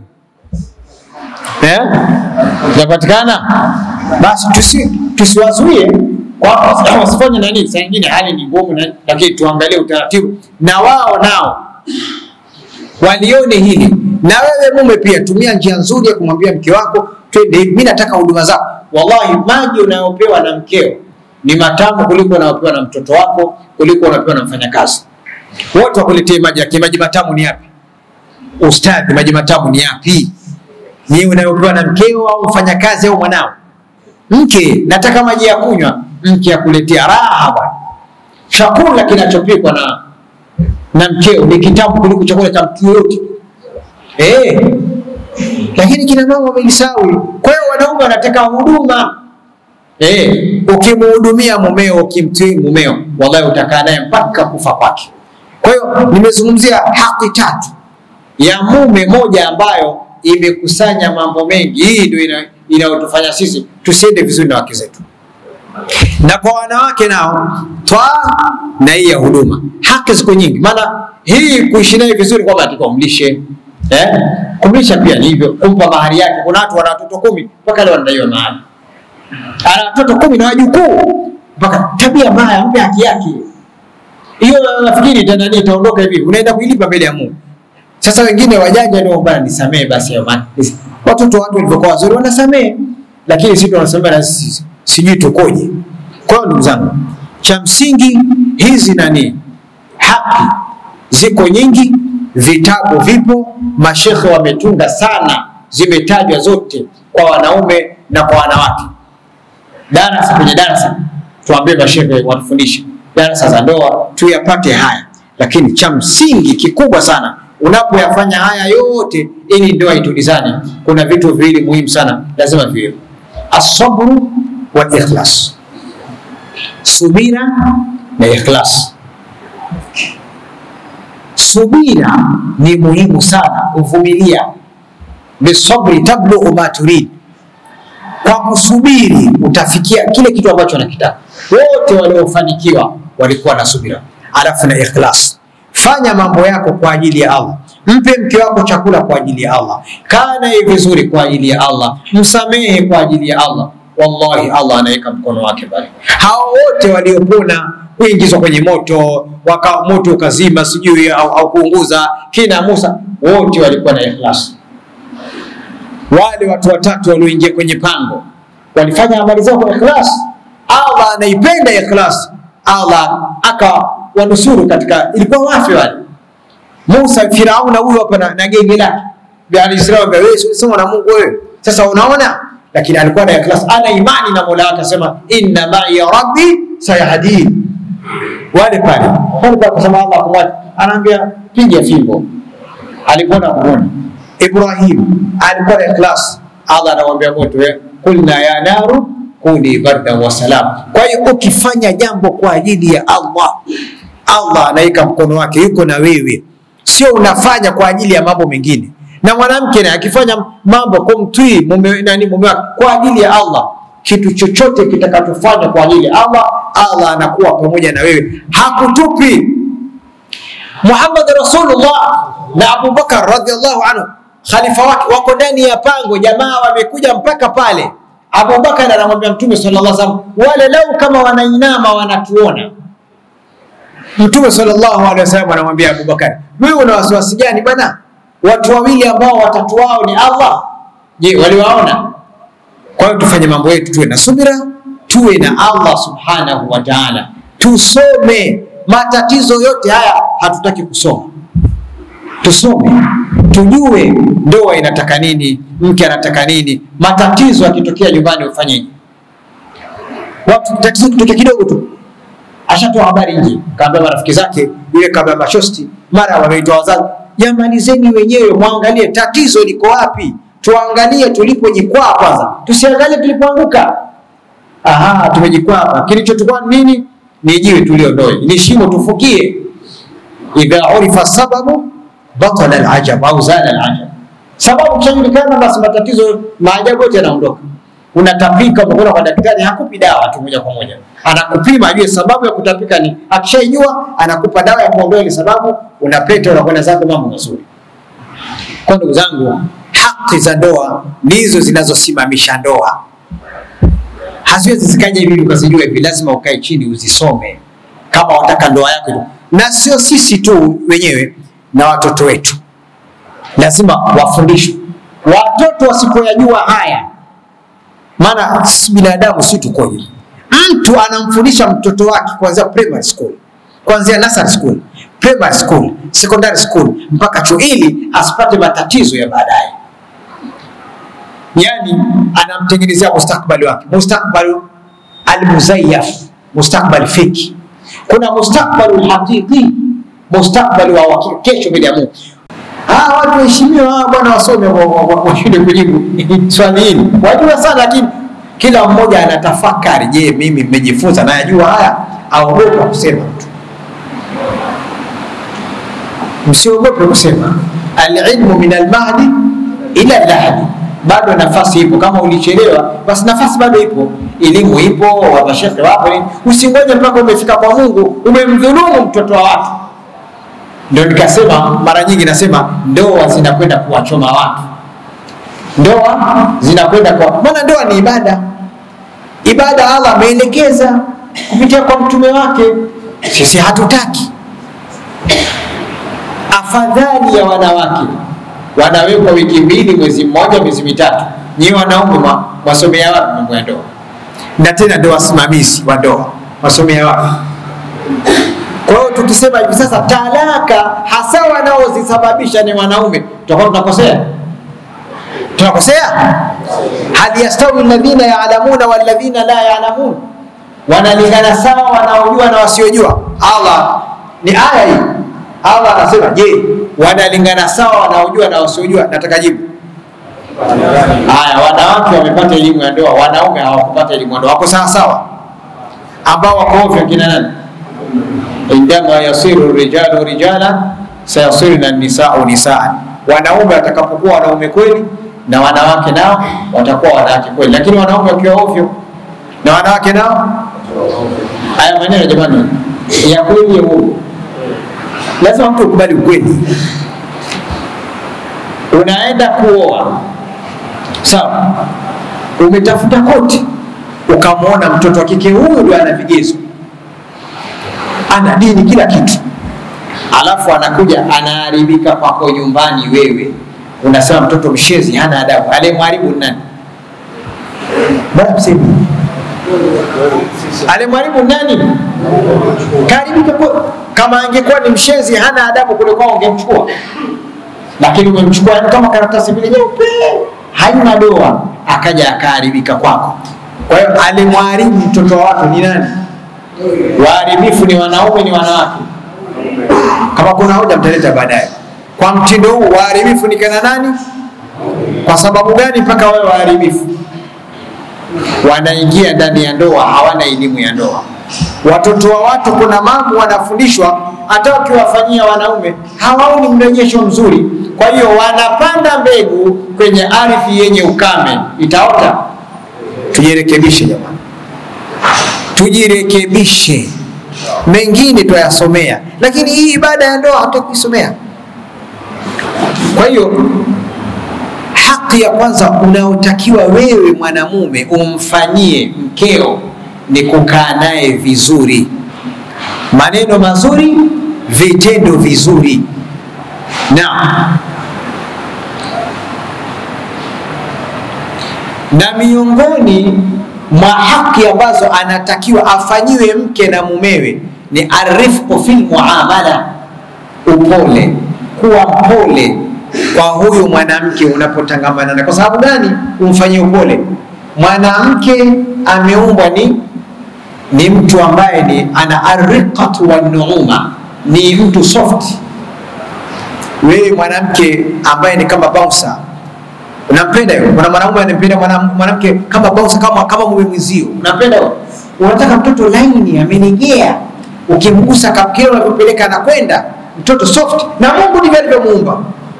eh? Zinapatikana? Basi tusi, tusiwazuie wasifanye nani. Saa nyingine hali ni ngumu, lakini tuangalie utaratibu, na wao nao walione hili. Na wewe mume pia tumia njia nzuri ya kumwambia mke wako, twende hivi, mimi nataka huduma zako. Wallahi, maji unayopewa na mkeo ni matamu kuliko unayopewa na mtoto wako, kuliko unapewa na mfanyakazi. Wote wakuletee maji, lakini maji matamu ni yapi? Ustadhi, maji matamu ni yapi? Ni unayopewa na mkeo au mfanyakazi au mwanao? Mke, nataka maji ya kunywa mke akuletea raha bwana. Chakula kinachopikwa na na mkeo ni kitamu kuliko chakula cha mtu yoyote eh. Lakini kina mama wameisawi. Kwa hiyo wanaume wanataka huduma eh. Ukimhudumia mumeo, ukimtii mumeo, wallahi utakaa naye mpaka kufa kwake. Kwa hiyo nimezungumzia haki tatu ya mume, moja ambayo imekusanya mambo mengi. Hii ndio inayotufanya sisi tusiende vizuri na wake zetu na kwa wanawake nao twaa na hii ya huduma, haki ziko nyingi. Maana hii kuishi naye vizuri kwamba atakiwa umlishe eh? Kumlisha pia ni hivyo, kumpa mahari yake. Kuna watu wana watoto kumi mpaka leo wanadaiwa mahari, ana watoto kumi na wajukuu, mpaka tabia mbaya, mpe haki yake. Hiyo nafikiri itanani itaondoka hivi, unaenda kuilipa mbele ya Mungu. Sasa wengine wajanja ndio bwana, nisamee basi hayo maana watoto watu walivyokuwa wazuri wanasamee, lakini sisi tunasema na sisi sijui tukoje. Kwa hiyo ndugu zangu, cha msingi hizi nani, haki ziko nyingi, vitabu vipo, mashekhe wametunga sana, zimetajwa zote kwa wanaume na kwa wanawake. Darasa kwenye darasa tuambie mashekhe watufundishe darasa za ndoa tuyapate haya, lakini cha msingi kikubwa sana unapoyafanya haya yote ili ndoa itulizane, kuna vitu viwili muhimu sana lazima viwe asabru wal ikhlas, subira na ikhlas. Subira ni muhimu sana, kuvumilia. Bisabri tablughu ma turid, kwa kusubiri utafikia kile kitu ambacho unakitaka. Wote waliofanikiwa walikuwa na subira. alafu na ikhlas. Fanya mambo yako kwa ajili ya Allah. Mpe mke wako chakula kwa ajili ya Allah. Kaa naye vizuri kwa ajili ya Allah. Msamehe kwa ajili ya Allah. Wallahi, Allah anaweka mkono wake pale. Hao wote waliopona kuingizwa kwenye moto waka moto ukazima sijui au, au kuunguza kina Musa, wote walikuwa na ikhlas. Wale watu watatu walioingia kwenye pango walifanya amali zao kwa ikhlas. Allah anaipenda ikhlas. Allah akawanusuru katika, ilikuwa wafi wale Musa, Firauna huyo hapa na, na genge lake vya Alisraeli, wewe sema na Mungu wewe. Sasa unaona, lakini alikuwa na ikhlas, ana imani na Mola wake, asema inna ma'i rabbi sayahdin. Wale pale wale pale, kusema Allah kumwacha, anaambia piga fimbo, alipona kuona. Ibrahim alikuwa na ikhlas, Allah anamwambia moto, kulna ya naru kuni barda wa salam. Kwa hiyo ukifanya jambo kwa ajili ya Allah, Allah anaweka mkono wake, yuko na wewe, sio unafanya kwa ajili ya mambo mengine. Na mwanamke naye akifanya mambo kumtii mume nani mume wake kwa ajili ya Allah, kitu chochote kitakachofanya kwa ajili ya Allah, Allah anakuwa pamoja na wewe, hakutupi. Muhammad Rasulullah na Abu Bakar radhiallahu anhu khalifa wake wako ndani ya pango, jamaa wamekuja mpaka pale Abubakar anamwambia Mtume sallallahu alaihi wasallam, wale lau kama wanainama wanatuona. Mtume sallallahu alaihi wasallam anamwambia Abubakar, wewe una wasiwasi gani bwana? Watu wawili ambao watatu wao ni Allah, je, waliwaona? Kwa hiyo tufanye mambo yetu, tuwe na subira, tuwe na Allah subhanahu wa ta'ala, tusome. Matatizo yote haya hatutaki kusoma, tusome tujue ndoa inataka nini, mke anataka nini. Matatizo yakitokea nyumbani ufanyeje? Watu tatizo kitokea kidogo tu, ashatoa habari nje, kaambia marafiki zake, yule kaambia mashosti, mara wameitoa wazazi. Jamalizeni wenyewe, mwangalie tatizo liko wapi, tuangalie tulipojikwaa kwanza, tusiangalie tulipoanguka. Aha, tumejikwaa hapa, kilichotukwa nini? Ni jiwe tuliondoe, ni shimo tufukie. idha urifa sababu batala alajab au zala alajab. Sababu kishajulikana, basi matatizo maajabu yote yanaondoka. Unatapika, umekwenda kwa daktari, hakupi dawa tu moja kwa moja, anakupima ajue sababu ya kutapika ni, akishaijua anakupa dawa ya kuondoa ile sababu, unapeta unakwenda zako, mambo mazuri. Kwa ndugu zangu, haki za ndoa ndizo zinazosimamisha ndoa, haziwezi zikaja hivi ukazijua hivi, lazima ukae chini uzisome kama wataka ndoa yako, na sio sisi tu wenyewe na watoto wetu lazima wafundishwe. Watoto wasipoyajua haya, maana binadamu si tukoje. Mtu anamfundisha mtoto wake kuanzia primary school, kuanzia nursery school, primary school, secondary school mpaka chuo, ili asipate matatizo ya baadaye. Yani anamtengenezea mustakbali wake, mustakbali almuzayyaf, mustakbali fiki. Kuna mustakbali haqiqi mustakbali wa kesho mbele ya Mungu. Ah, watu waheshimiwa bwana, wasome washinde kujibu swali hili, wajua sana, lakini kila mmoja anatafakari, je, mimi nimejifunza nayajua haya? Aogopa kusema tu, msiogope kusema. Alilmu min almahdi ila lahdi, bado nafasi ipo. Kama ulichelewa, basi nafasi bado ipo, elimu ipo, wamashekhe wapo. Usingoje mpaka umefika kwa Mungu, umemdhulumu mtoto wa watu. Ndio nikasema mara nyingi nasema ndoa zinakwenda kuwachoma watu, ndoa zinakwenda kwa maana ndoa ni ibada. Ibada Allah ameelekeza kupitia kwa mtume wake, sisi hatutaki. Afadhali ya wanawake wanawekwa wiki mbili, mwezi mmoja, miezi mitatu, nyiwe wanaume wasomea wapi mambo ya ndoa? Na tena ndio wasimamizi wa ndoa wasomea wapi? Kwa hiyo tukisema hivi sasa talaka hasa wanaozisababisha ni wanaume, tutakuwa tunakosea, tunakosea. hal yastawi alladhina ya'lamuna walladhina la ya'lamun, wanalingana sawa wanaojua na wasiojua? Allah ni aya hii, Allah anasema je, wanalingana sawa wanaojua na wasiojua? Nataka jibu. Haya, wanawake wamepata elimu ya ndoa, wanaume hawakupata elimu ya ndoa, wako sawa sawa? Ambao wako ovyo kina nani? indama yasiru rijalu rijala sayasirna nisau nisaan, wanaume watakapokuwa wanaume kweli na wanawake nao watakuwa wanawake kweli, lakini wanaume wakiwa ovyo na wanawake nao. Haya maneno jamani, ya kweli ya uongo. Lazima mtu ukubali ukweli. Unaenda kuoa, sawa, umetafuta koti, ukamwona mtoto wa kike huyu ndo ana vigezo, ana dini, kila kitu, alafu anakuja anaharibika kwako nyumbani, wewe unasema mtoto mshezi, hana adabu. Aliyemharibu ni nani? Bwana msemi alimharibu nani? Karibika kwa, kama angekuwa ni mshezi hana adabu kule kwao ungemchukua, lakini umemchukua yani kama karatasi vile nyeupe haina doa, akaja akaharibika kwako. Kwa hiyo alimharibu mtoto wa watu ni nani? Waharibifu ni wanaume, ni wanawake? Kama kuna hoja mtaleta baadaye. Kwa mtindo huu waharibifu ni kina nani? Kwa sababu gani mpaka wawe waharibifu? wanaingia ndani ya ndoa hawana elimu ya ndoa. Watoto wa watu kuna mambo wanafundishwa, hata ukiwafanyia wanaume hawaoni mrejesho mzuri. Kwa hiyo wanapanda mbegu kwenye ardhi yenye ukame, itaota. Tujirekebishe jamani, tujirekebishe. Mengine twayasomea, lakini hii ibada ya ndoa hatukuisomea. Kwa hiyo haki ya kwanza unaotakiwa wewe mwanamume umfanyie mkeo ni kukaa naye vizuri, maneno mazuri, vitendo vizuri. Na na miongoni mwa haki ambazo anatakiwa afanyiwe mke na mumewe ni arifqu fil muamala, upole, kuwa mpole kwa huyu mwanamke unapotangamana naye. Kwa sababu gani umfanyie upole? Mwanamke ameumbwa ni ni mtu ambaye ni ana arriqatu wa nuuma, ni mtu soft. Wewe mwanamke ambaye ni kama bouncer, unampenda yule. Kuna mwanamume anampenda mwanamke kama bouncer, kama kama mume mwenzio, unampenda yule. Unataka mtoto laini, amenigea, ukimgusa kapkeo unavyopeleka anakwenda, mtoto soft, na Mungu ndivyo alivyomuumba.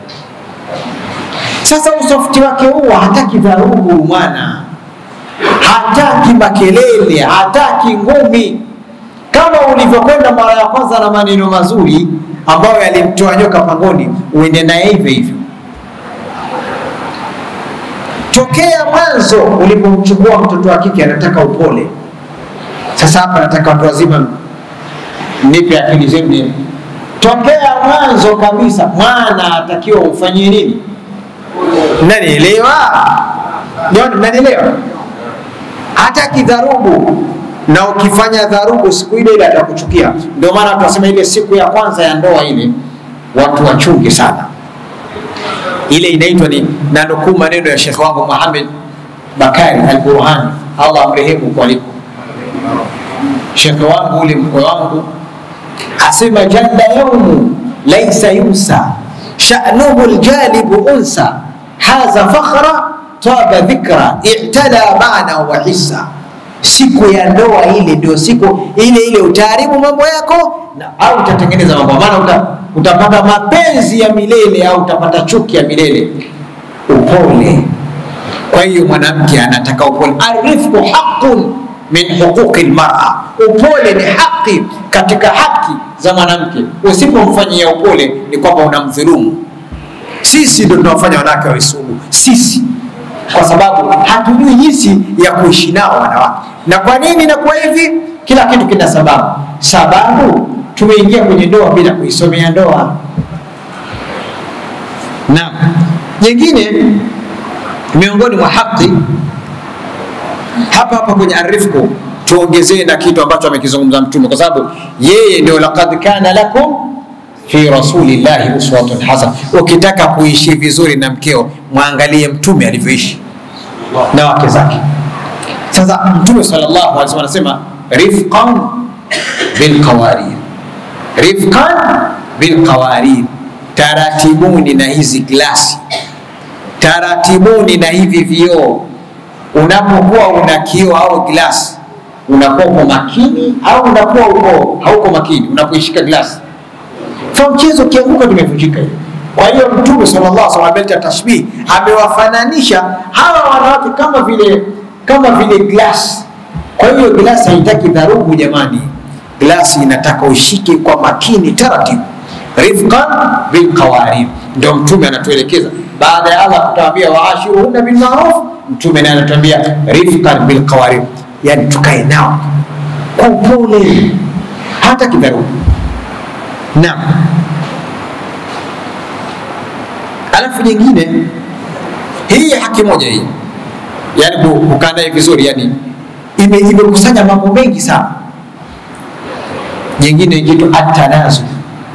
Sasa usofti wake huo hataki dharubu mwana, hataki makelele, hataki ngumi, kama ulivyokwenda mara ya kwanza na maneno mazuri ambayo yalimtoa nyoka pangoni, uende naye hivyo hivyo. Tokea mwanzo ulipomchukua mtoto wa kike, anataka upole. Sasa hapa nataka watu wazima nipe akili zenu. Tokea mwanzo kabisa, mwana atakiwa umfanyie nini? Mnanielewa? Jamani, mnanielewa? Hataki dharubu, na ukifanya dharubu siku ile ile atakuchukia. Ndio maana tunasema ile siku ya kwanza ya ndoa ile watu wachunge sana. Ile inaitwa ni nanukuu maneno ya shekhe wangu Muhammad Bakari Al-Burhani, Allah amrehemu kwaliko. Shekhe wangu ule mkwe wangu asema, jalla yaumu laisa yunsa sha'nuhu aljalibu unsa hadha fakhra taba dhikra i'tala maana wa hissa. Siku ya ndoa ile ndio siku ile ile utaharibu mambo yako na, au utatengeneza mambo, maana uta, utapata mapenzi ya milele au utapata chuki ya milele. Upole. Kwa hiyo mwanamke anataka upole. Arifqu haqqun min huquqi almar'a, upole ni haki katika haki za mwanamke. Usipomfanyia upole ni kwamba unamdhulumu. Sisi ndio tunawafanya wanawake wawe sugu, sisi kwa sababu hatujui jinsi ya kuishi nao wanawake. Na kwa nini inakuwa hivi? Kila kitu kina sababu. Sababu tumeingia kwenye ndoa bila kuisomea ndoa. Na nyingine miongoni mwa haki hapa hapa kwenye arifku, tuongezee na kitu ambacho amekizungumza Mtume, kwa sababu yeye ndio laqad kana lakum fi rasulillahi uswatun hasana. Ukitaka kuishi vizuri na mkeo, mwangalie Mtume alivyoishi na wake zake. Sasa Mtume sallallahu alaihi wasallam anasema rifqan bilqawarir, rifqan bilqawarir, taratibuni na hizi glasi, taratibuni na hivi vioo. Unapokuwa una kioo au glasi, unakuwa uko makini au unakuwa uko hauko makini unapoishika glasi kwa mchezo ukianguka tumevunjika hiyo. Kwa hiyo Mtume sallallahu alaihi wasallam ameleta tashbih, amewafananisha hawa wanawake kama vile kama vile glass. Kwa hiyo glass haitaki dharubu jamani, glasi inataka ushike kwa makini taratibu, rifqan bilqawarim. Ndio Mtume anatuelekeza baada ya Allah kutawambia waashiruhunna bilmaruf, Mtume naye anatuambia rifqan bilqawarim, yani tukae nao kwa upole hata kidharura. Naam. Alafu nyingine hii haki moja hii, yani kukaa naye vizuri, yani ime- imekusanya mambo mengi sana. Nyingine kitu atanazul.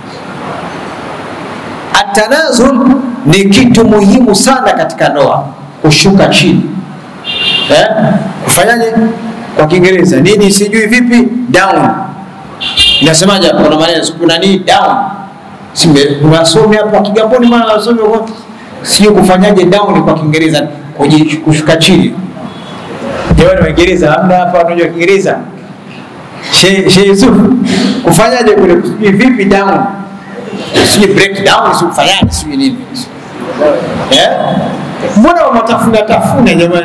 Atanazul ni kitu muhimu sana katika ndoa, kushuka chini eh? Kufanyaje kwa Kiingereza nini sijui vipi, down inasemaje hapo? Kuna maneno kuna nini down, simbe unasome hapo Kigamboni, maana unasome kwa sijui kufanyaje down kwa Kiingereza, kuji- kushuka chini. Jamani, Waingereza hamna hapa, unajua Kiingereza Sheikh Sheikh Yusuf, kufanyaje kule, sijui vipi down, sijui break down, sijui kufanyaje, sijui nini eh? Mbona wamatafuna tafuna jamani?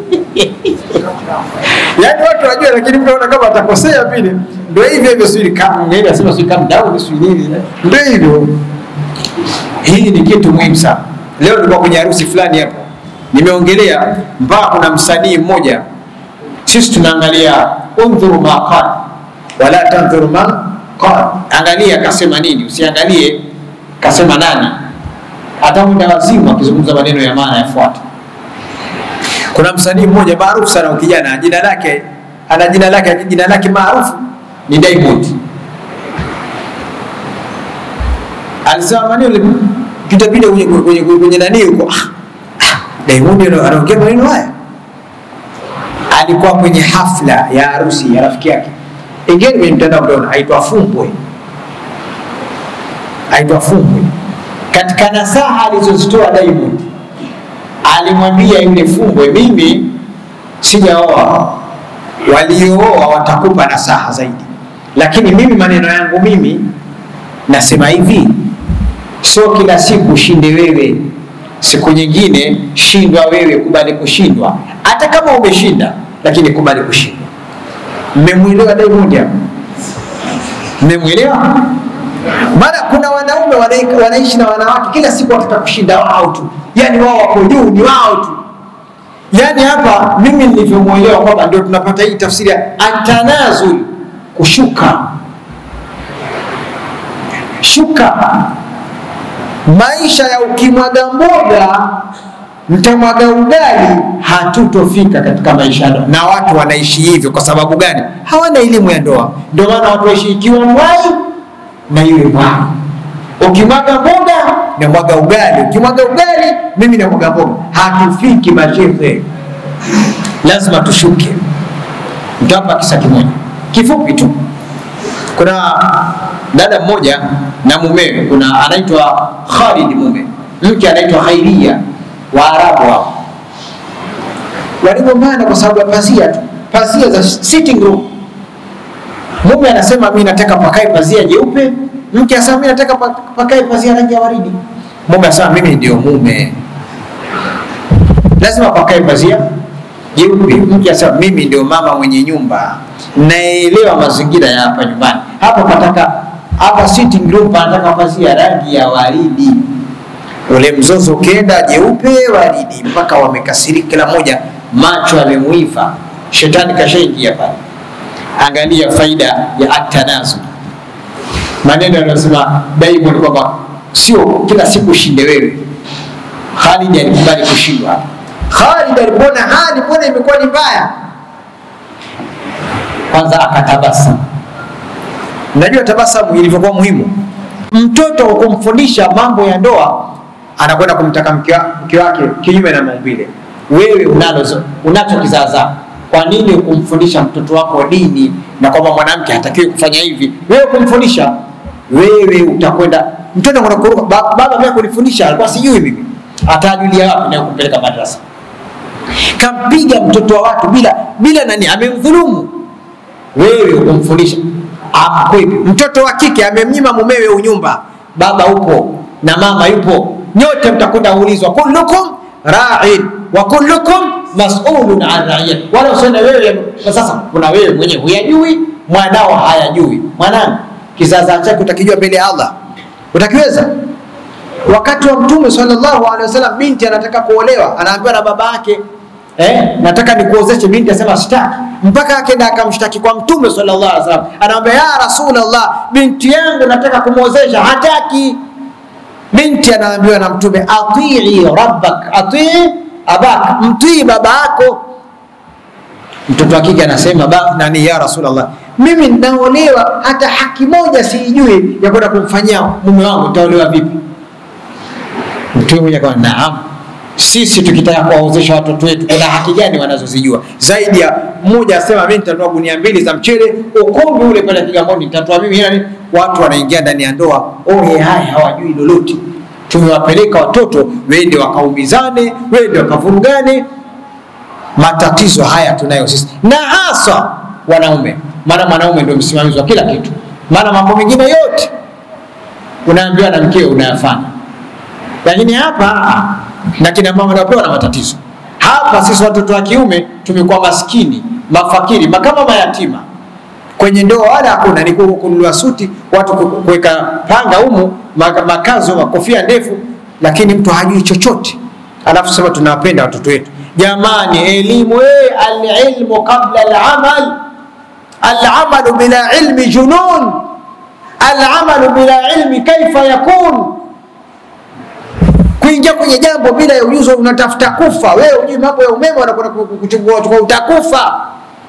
Yaani watu wajua, lakini mnaona kama atakosea vile. Ndio hivyo hivyo, sijui kama ngine anasema sijui calm down, sijui nini, ndio hivyo. Hii ni kitu muhimu sana. Leo nilikuwa kwenye harusi fulani hapo, nimeongelea mpaka kuna msanii mmoja, sisi tunaangalia undhuru ma qala wala tandhuru ma qala, angalia kasema nini, usiangalie kasema nani. Hata muda wazimu akizungumza maneno ya maana yafuata. Kuna msanii mmoja maarufu sana kijana, jina lake ana jina lake jina lake maarufu ni Diamond. Alisema maneno kitapita kwenye kwenye kwenye nani huko. Ah, ah, Diamond ndo anaongea maneno haya. Alikuwa kwenye hafla ya harusi ya rafiki yake. Ingine kwenye mtandao mtaona aitwa Fumbwe. Aitwa Fumbwe. Katika nasaha alizozitoa Diamond alimwambia yule Fumbwe, mimi sijaoa, waliooa watakupa nasaha zaidi, lakini mimi maneno yangu mimi nasema hivi, sio kila siku ushinde wewe, siku nyingine shindwa wewe, kubali kushindwa. Hata kama umeshinda, lakini kubali kushindwa. Mmemwelewa Diamond hapo? Mmemwelewa? Maana kuna wanaume wanai- wanaishi na wanawake kila siku wanataka kushinda wao tu, yaani wao wako juu, ni wao tu. Yaani hapa mimi nilivyomwelewa kwamba ndio tunapata hii tafsiri ya atanazul, kushuka shuka. Maisha ya ukimwaga mboga mtamwaga ugali, hatutofika katika maisha ya ndoa. Na watu wanaishi hivyo kwa sababu gani? Hawana elimu ya ndoa. Ndio maana watu waishi ikiwa mwai na yule mwai. Ukimwaga mboga na mwaga ugali, ukimwaga ugali mimi na mwaga mboga, hatufiki mashehe. Lazima tushuke. Nitawapa kisa kimoja kifupi tu. Kuna dada mmoja na mumewe, kuna anaitwa Khalid mume, mke anaitwa Khairia, Waarabu hao waligombana kwa sababu ya pazia tu, pazia za sitting room. Mume anasema mimi nataka pakae pazia jeupe, mke anasema mimi nataka pa- pakae pazia rangi ya waridi. Mume anasema mimi ndio mume, lazima pakae pazia jeupe. Mke anasema mimi ndio mama mwenye nyumba, naelewa mazingira ya hapa nyumbani. Hapa pataka hapa sitting room panataka pazia rangi ya waridi. Ule mzozo ukienda jeupe waridi, mpaka wamekasirika, kila mmoja macho yamemuiva, shetani kashaingia pale. Angalia faida ya atanazu, maneno yanayosema Diamond kwamba sio kila siku ushinde wewe. Khalid alikubali kushindwa. Khalid alipoona hali mbona imekuwa ni mbaya, kwanza akatabasamu. Najua tabasamu ilivyokuwa muhimu. Mtoto kwa kumfundisha mambo ya ndoa, anakwenda kumtaka mke wa- mke wake kinyume na maumbile. Wewe unalo unacho kizaazaa, kwa nini kumfundisha mtoto wako dini na kwamba mwanamke hatakiwi kufanya hivi? Wewe kumfundisha, wewe utakwenda mtoto anakwenda kuruka, "Ba- baba mimi kunifundisha alikuwa sijui mimi, atajulia wapi na kumpeleka madrasa? Kampiga mtoto wa watu bila bila nani, amemdhulumu wewe ukumfundisha amkwepi. Mtoto wa kike amemnyima mumewe unyumba, baba upo na mama yupo, nyote mtakwenda kuulizwa, kullukum ra'in wa kullukum mas'ulun an ra'iyat. Wala usione wewe kwa sasa, kuna wewe mwenyewe huyajui, mwanao hayajui, mwanangu, kizaazaa chake utakijua mbele ya Allah, utakiweza? Wakati wa Mtume sallallahu alaihi wasallam, binti anataka kuolewa, anaambiwa na baba yake eh, nataka nikuozeshe. Binti asema sitaki, mpaka akenda akamshtaki kwa Mtume sallallahu alaihi wasallam, anamwambia ya Rasulullah, binti yangu nataka kumwozesha, hataki. Binti anaambiwa na Mtume, atii rabbak, atii abak, mtii baba yako. Mtoto wa kike anasema ba, nani ya Rasulullah, mimi ninaolewa, hata haki moja siijui ya kwenda kumfanyia mume wangu, nitaolewa vipi? Mtume mwenyewe akawa naam, sisi tukitaka kuwaozesha watoto wetu kuna haki gani wanazozijua zaidi ya mmoja asema mimi nitanunua gunia mbili za mchele ukumbi ule pale Kigamboni nitatoa mimi hela ni watu wanaingia ndani ya ndoa ohe haya hawajui lolote tumewapeleka watoto wende wakaumizane wende wakavurugane matatizo haya tunayo sisi na hasa wanaume maana mwanaume ndio msimamizi wa kila kitu maana mambo mengine yote unaambiwa na mkeo unayafanya lakini hapa na kina mama napewa na matatizo hapa sisi watoto wa kiume tumekuwa maskini mafakiri makama mayatima kwenye ndoa wala hakuna ni kununua suti watu kuweka panga humu makazo makofia ndefu lakini mtu hajui chochote alafu sema tunawapenda watoto wetu jamani elimu eh, alilmu qabla alamal alamalu bila ilmi junun alamalu bila ilmi kaifa yakun kuingia kwenye jambo bila ya ujuzi unatafuta kufa wewe ujui mambo ya umeme wanakwenda kuchukua utakufa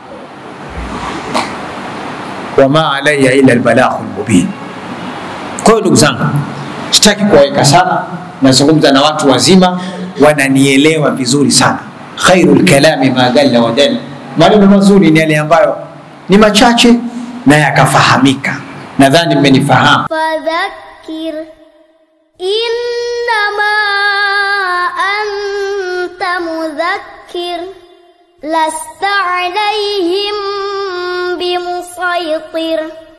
wama alaya ila albalaghu lmubin kwa hiyo ndugu zangu sitaki kuwaweka sana nazungumza na watu wazima wananielewa vizuri sana khairu lkalami ma dalla wa dalla maneno mazuri ni yale ambayo ni machache na yakafahamika nadhani mmenifahamu فذكر إنما أنت مذكر لست عليهم بمسيطر